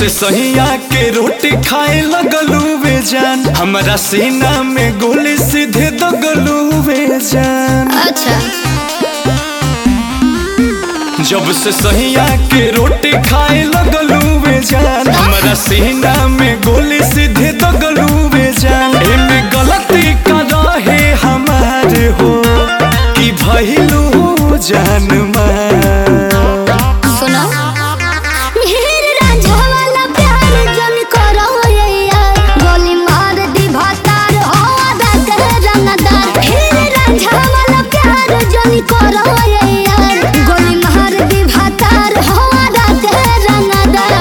से सहिया के रोटी खाए लगलू वे जान हमारा सीना में गोली सीधे दगलू वे जान अच्छा जब से सहिया के रोटी खाए लगलू वे जान हमारा सीना में गोली सीधे दगलू वे जान एमे गलती का रहे हमारे हो कि भइलू जान मार सुनो मेहर रांझा वाला प्यार जन करो ये यार गोली मार दी भातार हो आदा कर रंगदार मेहर रांझा वाला प्यार जन करो ये यार गोली मार दी भातार हो आदा कर रंगदार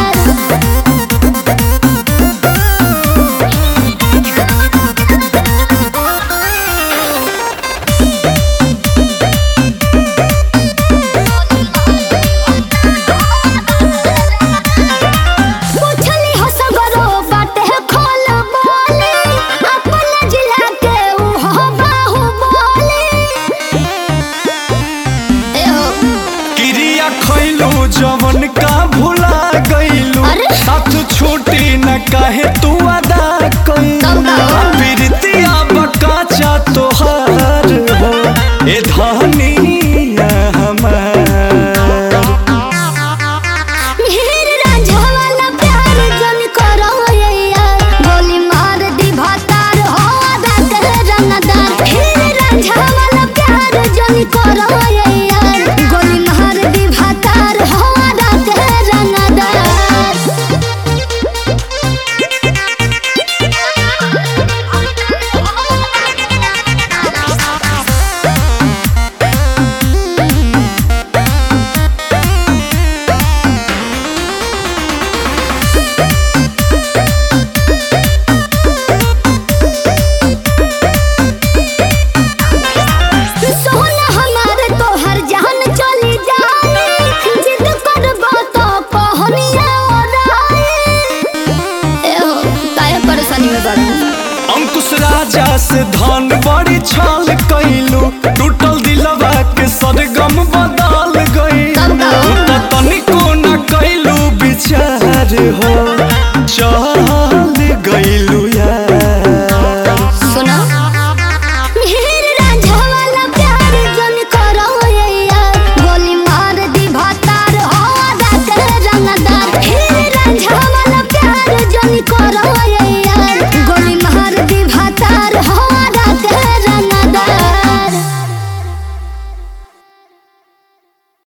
पूछली हो सगरो बाटे खोल बोले अपन जिला के ऊ हो बाहु बोले ए हो क्रिया खैलू जवन का भुला गईलू अरे? साथ छूटी न काहे तू अदा कब का हो? प्रीतिया बकाचा तोहार हो ए धनिया हमार मेहर रांझा वाला प्यार जन करो ये यार गोली मार दी भातार हो आदा कर रंगदार मेहर रांझा वाला प्यार जन करो ये यार गोली मार दी भातार हो आदा कर रंगदार सोना हमारे तोहर जान चली जाए जिद करबो तो पहनिया ओराए ए हो काहे परेशानी में बात अंकुश राजा से धन बड़ी छाल कैलू टूटल दिलवा के सरगम बदल गई कब का हो? तू तो तनिको न कैलू विचार हो चल गईलू